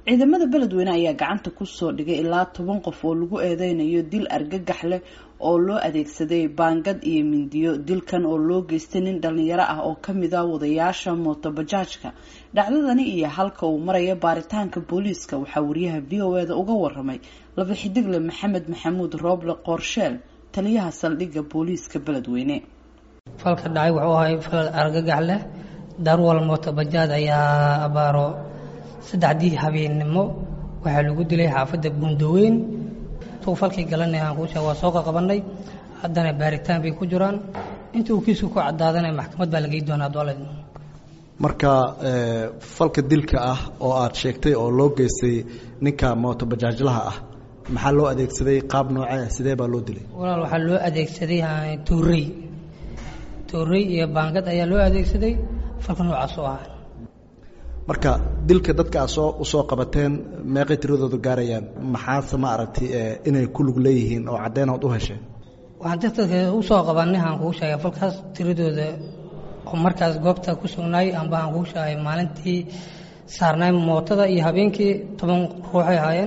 ciidamada beledweyne ayaa gacanta kusoo dhigay ilaa toban qof oo lagu eedeynayo dil argagax leh oo loo adeegsaday baangad iyo mindiyo dilkan oo loo geystay nin dhalinyaro ah oo kamid a wadayaasha mootobajaajka dhacdadani iyo halka uu maraya baaritaanka booliiska waxaa wariyaha v o e da uga waramay laba xidigle maxamed maxamuud rooble qoorsheel taliyaha saldhigga booliiska beledweyne falka dhacay wuxuu ahay fal argagax leh darwal mootobajaad ayaa abaaro saddexdii habeennimo waxaa lagu dilay xaafadda buundaweyn tuu falkii galanay aan kuusha waa soo qaqabanay haddana baaritaan bay ku jiraan inta uu kiisku ku cadaadanay maxkamad baa lagey doonaa dooled marka falka dilka ah oo aad sheegtay oo loo geystay ninka mootobajaajlaha ah maxaa loo adeegsaday qaab noocee sidee baa loo dilay walaal waxaa loo adeegsaday tuurey tuurey iyo baangad ayaa loo adeegsaday falka noocaas oo ah marka dilka dadka aad soo usoo qabateen meeqay tiradooda gaarayaan maxaase ma aragtay inay ku lug leeyihiin oo caddeyn ood u hesheen waxaan dadka usoo qabanay aan kuu sheegay falkaas tiradooda oo markaas goobta ku sugnaay amba aan kuu sheegay maalintii saarnaay mootada iyo habeenkii toban ruuxay ahaayeen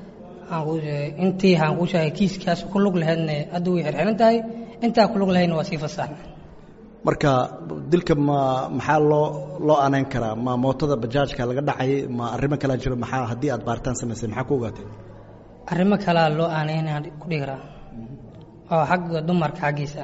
intii aan kuu sheegay kiiskaas ku lug laheydna hadda way xirxiran tahay intaa ku lug lahaydna waa sii fasaxna marka dilka ma maxaa loo loo aneyn karaa ma mootada bajaajka laga dhacayay ma arrimo kalea jiro maxaa haddii aad baaritaan samaysay maxaa ku ogaatay arrimo kalea loo aaneyn ku dhigi karaa oo xagga dumarka xaggiisa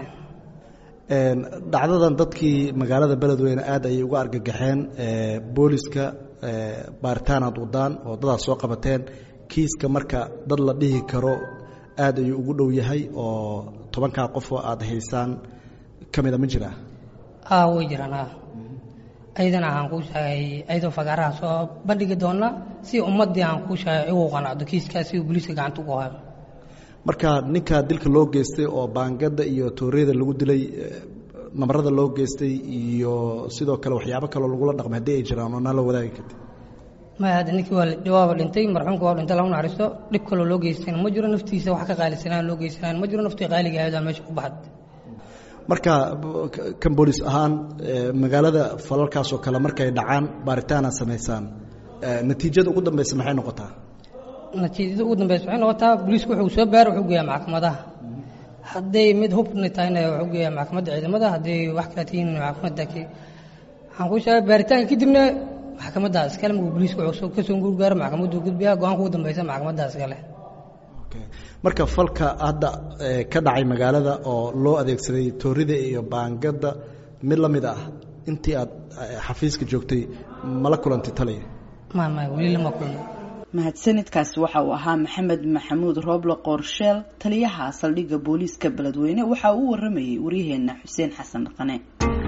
dhacdadan dadkii magaalada beledweyne aad ayay uga argagaxeen booliska baaritaan aad wadaan oo dadaad soo qabateen kiiska marka dad la dhihi karo aad ayuu ugu dhow yahay oo tobankaa qofoo aad haysaan ka mida ma jiraa a way jiraan a ayadana aan kuu sheegay ayadoo fagaaraha soo bandhigi doona si ummadii aan kuu sheegay igu qanacdo kiiskaas si booliiska gacanta ugu hayo marka ninkaa dilka loo geystay oo baangada iyo tooriyada lagu dilay namarada loo geystay iyo sidoo kale waxyaabo kaloo lagula dhaqmay haddii ay jiraan oo naa la wadaagi karti maya hadda ninkii waa waaba dhintay marxuumka waa dhintay lagu naxariisto dhib kaloo loo geystayna ma jiro naftiisa wax ka qaalisanaan loo geysanaan ma jiro naftii qaaliga ahayd aa meesha ku baxad marka kan booliis ahaan magaalada falalkaasoo kale markay dhacaan baaritaanaad samaysaan natiijada ugu dambeysa maxay noqotaa natiijada ugu dambeysa waxay noqotaa booliisku wuxuu soo baara wuxuu geeyaa maxkamadaha hadday mid hubna tahayna wuxuu geeyaa maxkamadda ciidamada hadday wax kale tihiin maxkamadda waxaan kuu sheegay baaritaanka kadibna maxkamaddaas iskale markuu booliisku wuxuu kasoo gurgaaro maxkamaddu gudbiyaa go-aanka ugu dambeysa maxkamaddaas iskale marka falka hadda ka dhacay magaalada oo loo adeegsaday toorida iyo baangada mid la mid ah intii aad xafiiska joogtay mala kulantay taliya weli lama kulmo mahadsanidkaasi waxa uu ahaa maxamed maxamuud rooble qoorsheel taliyaha saldhigga booliiska beledweyne waxa uu u waramayay waryaheena xuseen xasan dhaqane